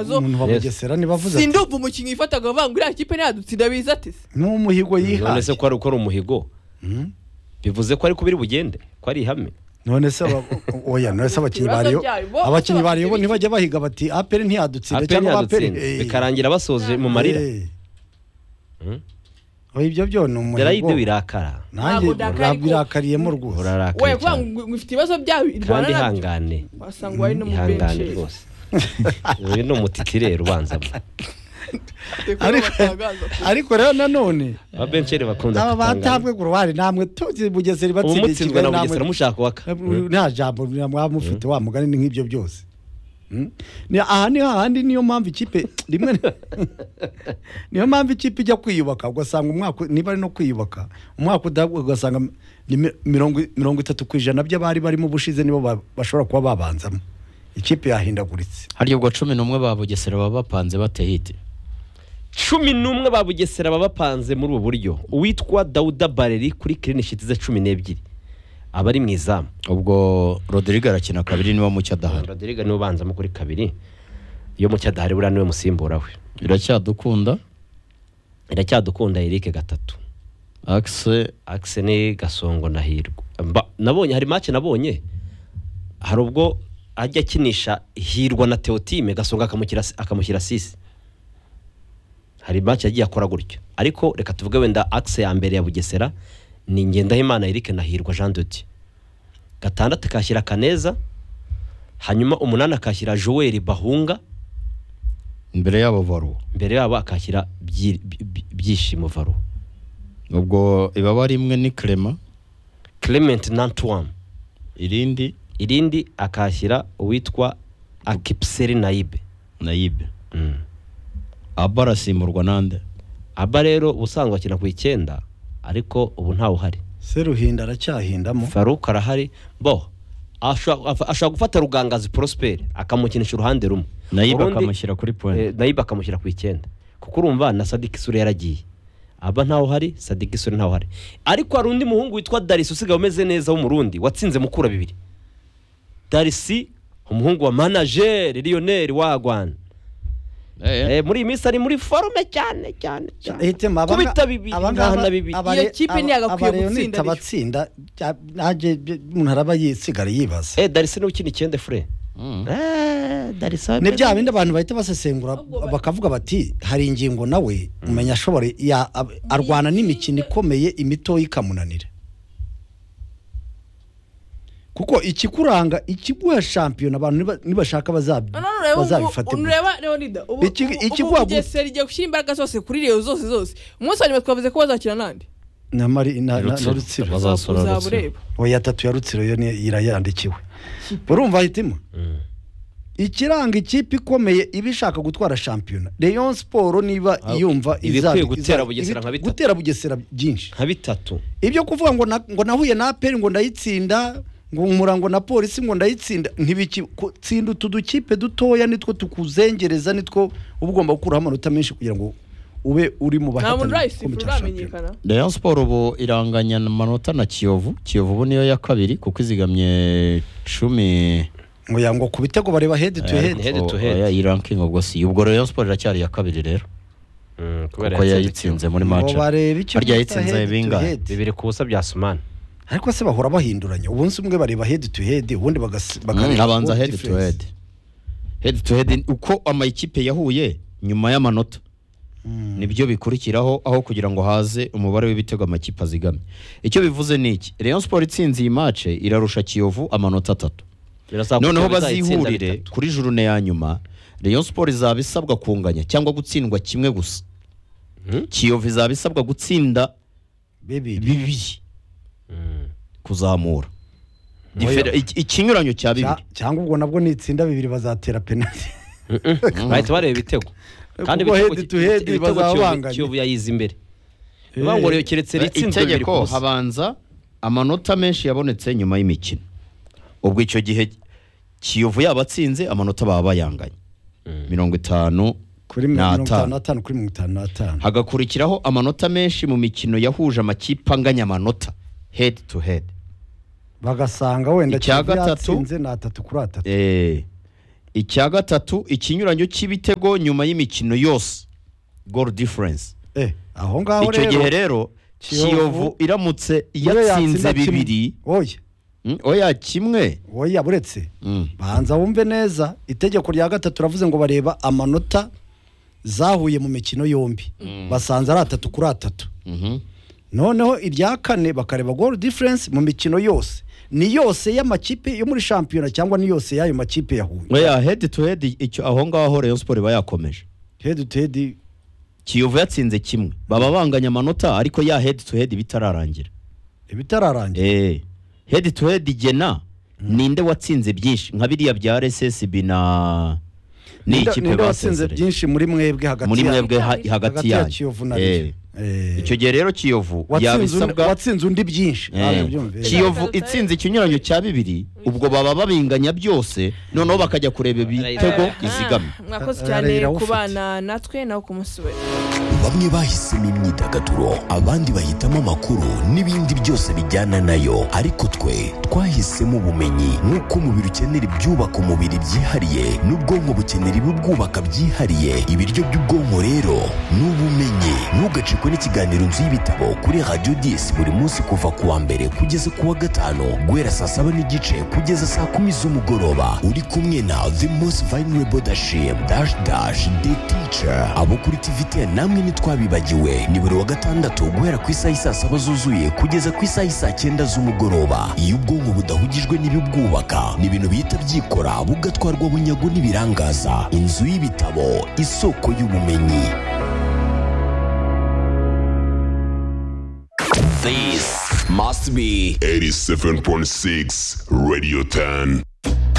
zo umuntu wa Yes. bugesera ntibavuze ati sindumva umukinnyi wifataga bavuga ngo uriya kipe ntiyadutsinda biza ati se n'umuhigo none se yihaye ko ari uko ari umuhigo Mm. bivuze ko ari kubiri bugende ko ari ihame none se aba- oya none se abakinnyi Ibibazo bariyo byayo, bo- abakinnyi bose bariyo bo bafite ntibajya bahiga bati aperi ntiyadutsinda aperi cyangwa aperi ntiyadutsinda bikarangira basoje mu marira Mm. ibyo byo ni umuhigo darayide birakara nanjye Ntabwo ndakari ko- birakariyemo rwose we urarakaye kuvuga cyane ngo ngo ifite ibibazo byayo irwana kandi nabyo ihangane wasanga wari no mu ihangane benshi rwose uyu ni umutitireri ubanzamo Ariko- ariko rero nanone ababensheri bakunda aba kutangana batabwe ku ruhare namwe tuzi bugesera ubu ibatsindiye mutsinzwe kigali na namwe bugesera mushaka uwaka Mm. nta jambo mwaba mufite wa mugani ni nk'ibyo byose Mm. Ni- aha ni hahandi niyo mpamvu ikipe rimwe na- niyo mpamvu ikipe ijya kwiyubaka ugasanga umwaka niba ari no kwiyubaka umwaka udahubwo ugasanga ni mi- mirongo mirongo itatu ku ijana by'abari barimo ubushize nibo ba- bashobora kuba babanzamo ikipe yahindaguritse harya ubwo cumi n'umwe ba bugesera baba bapanze batehite cumi n'umwe ba bugesera baba bapanze muri ubu buryo uwitwa dawuda bareri kuri kirinishiti ze cumi n'ebyiri aba ari mu izamu ubwo rodrigue arakina kabiri niba mucyo adahari roderiga niwe ubanzamo kuri kabiri iyo mucyadahari buriya niwe musimbura we biracyadukunda iracyadukunda erike gatatu akise akise ni gasongo na hirwa Mba- nabonye hari make nabonye hari ubwo ajya akinisha hirwa na teotime gasongo akamushyira akamushyira sisi hari make yagiye akora gutyo ariko reka tuvuge wenda akise ya mbere ya bugesera ni ngendahimana erike na hirwa jean dodi gatandatu akashyira kaneza hanyuma umunani akashyira joel bahunga imbere yabo varu mbere yabo akashyira Byi- Byi- byishimo varo ubwo ibaba rimwe ni clement clement nantuwamu irindi irindi akashyira uwitwa akipiseri nayibe nayibe aba arasimburwa nande aba rero ubusanzwe akina ku icyenda ariko ubu ntawuhari seruhinda aracyahindamo faruku arahari bo ashobora afa- ashobora gufata rugangazi porosiperi akamukinisha uruhande rumwe nayibe Urundi, akamushyira kuri eh, point nayibe akamushyira ku icyenda kuko urumva na sadiki isura yaragiye aba ntawuhari sadiki isura ntawuhari ariko hari undi muhungu witwa darisi usigaye umeze neza w'umurundi watsinze mukura bibiri darisi umuhungu wa manajeri riyoneri wa rwanda Eh, muri iyi minsi ari muri forume cyane cyane cyane hitemo abanga- kubita bibiri abangaba- nkahana bibiri abare- Iyo kipe aba- ntiyagakwiye abareyonite gutsinda ejo. abatsinda bya- nanjye byo- umuntu araba yisigara yibaza eh darisi niwe ukina icyenda fure Mm. eh darisi ni bya bindi abantu bahita basesengura Ahubwo ba- bakavuga bati hari ingingo nawe umenya ashobora ya- ab- arwana n'imikino ikomeye imitoya ikamunanira kuko ikikuranga ikiguha shampiyona abantu niba- nibashaka bazabi- bazabifatirwa unureba leonida ubu Iki- ubu- ubu ikigwa- bugesera igiye gushyira imbaraga zose kuri reyo zose zose umunsi wa nyuma twavuze ko bazakina nandi na mari na na- na Rutsiro. rutsiro Baza- Bazasura Uzaba Rutsiro. ureba. oya tatu ya rutsiro yo ni- irayandikiwe urumva hitima ikiranga ikipe ikomeye iba ishaka gutwara shampiyona leon siporo niba Ah, yumva ibikwiye izabi- gutera izabi- Bugesera nka bitatu. gutera bugesera byinshi nka bitatu ibyo kuvuga ngo na- ngo nahuye na aperi ngo ndayitsinda ngo umurango na polisi ngo ndayitsinda ntibiki ku- tsinda utu dukipe dutoya nitwo tukuzengereza nitwo uba ugomba gukuraho amanota menshi kugira ngo ube uri mu nta muntu bahatana urayisifura uramenyekana rayon siporo ubu iranganya amanota na kiyovu kiyovu ubu niyo ya kabiri kuko izigamye cumi ngo ya ngo ku bitego bareba head to Eh, head head to head. iyi ranking ubwo si ubwo rayon siporo iracyari iya kabiri rero kuko yayitsinze muri ngo match barebe icyo harya bita yayitsinze head to bingahe head. bibiri ku busa bya sumani ariko se bahora bahinduranya umunsi umwe bareba head to head ubundi bagasi- Mm, bakareba abanza goal head to difference. head head to head uko amakipe yahuye nyuma y'amanota nibyo bikurikiraho aho kugira ngo haze umubare w'ibitego amakipe azigamye icyo bivuze ni iki Rayon Sport itsinze iyi match irarusha Kiyovu amanota atatu noneho bazihurire kuri jurune ya nyuma Rayon Sport izaba isabwa kunganya cyangwa gutsindwa kimwe gusa Mhm. Kiyovu izaba isabwa gutsinda bibiri bibiri kuzamura Difere- iki- ikinyuranyo cya bibiri Cya- cyangwa ubwo nabwo nitsinda bibiri bazatera penalty bahita bareba ibitego kandi Kuko ibitego- head to head ibitego bazaba Kiyovu- banganya. kiyovu yayize imbere Eh. bivuga ngo rero keretse ritsinzwe bibiri ku itegeko busa habanza amanota menshi yabonetse nyuma y'imikino ubwo icyo gihe kiyovu yaba atsinze amanota baba bayanganye mirongo itanu kuri mirongo itanu n'atanu n'atanu kuri mirongo itanu n'atanu hagakurikiraho amanota menshi mu mikino yahuje amakipe anganya amanota head to head bagasanga wenda Icya Kiyovu gatatu- yatsinze ni atatu kuri atatu Eh, icya gatatu ikinyuranyo cy'ibitego nyuma y'imikino yose goal difference eh aho ngaho icyo rero gihe rero Kiyovu- kiyovu iramutse niyo yatsinda yatsinze kimwe. bibiri oya Mm, oya kimwe oya buretse Mm. banza wumve neza itegeko rya gatatu ravuze ngo bareba amanota zahuye mu mikino yombi basanze ari atatu kuri atatu Mhm. noneho irya kane bakareba goal difference mu mikino yose ni yose y'amakipe yo muri shampiyona cyangwa ni yose y'ayo makipe yahuye oya head to head icyo aho ngaho rayon sport iba yakomeje head to head kiyovu yatsinze kimwe baba banganya amanota ariko ya head to head bitararangira ibitararangira eh head to head igena ninde watsinze byinshi nka biriya bya RSSB na ni Ninde- ikipe ninde watsinze basezereye byinshi muri mwebwe hagati muri ya- mwebwe ha- Hagati hagati ya yanyu. Kiyovu na Eh, Rayon. Eh. icyo gihe rero kiyovu watsinze undi- yabisabwa watsinze undi byinshi Eh, nawe byumve. kiyovu itsinze ikinyuranyo cya bibiri ubwo baba babinganya byose noneho bakajya kureba ibitego Aha. izigamye mwakoze Ara- cyane ararira awufite. kubana natwe nawe ku munsi we bamwe bahisemo imyidagaduro abandi bahitamo amakuru n'ibindi byose bijyana nayo ariko twe twahisemo ubumenyi nk'uko umubiri ukenera ibyubaka umubiri byihariye n'ubwonko bukenera ibibwubaka byihariye ibiryo by'ubwonko rero ni ubumenyi ntugacikwe n'ikiganiro inzu y'ibitabo kuri radiyo disi buri munsi kuva ku wa mbere kugeza ku wa gatanu guhera saa saba n'igice kugeza saa kumi z'umugoroba uri kumwe na the most vulnerable dashim dash dash the teacher abo kuri tvt namwe ntitwabibagiwe ni buri wa gatandatu guhera ku isaha isaa saba zuzuye kugeza ku isaha isaa cyenda z'umugoroba iyo ubwonko budahugijwe n'ibibwubaka ni ibintu bihita byikora bugatwarwa bunyago n'ibirangaza inzu y'ibitabo isoko y'ubumenyi This must be 87.6 Radio 10.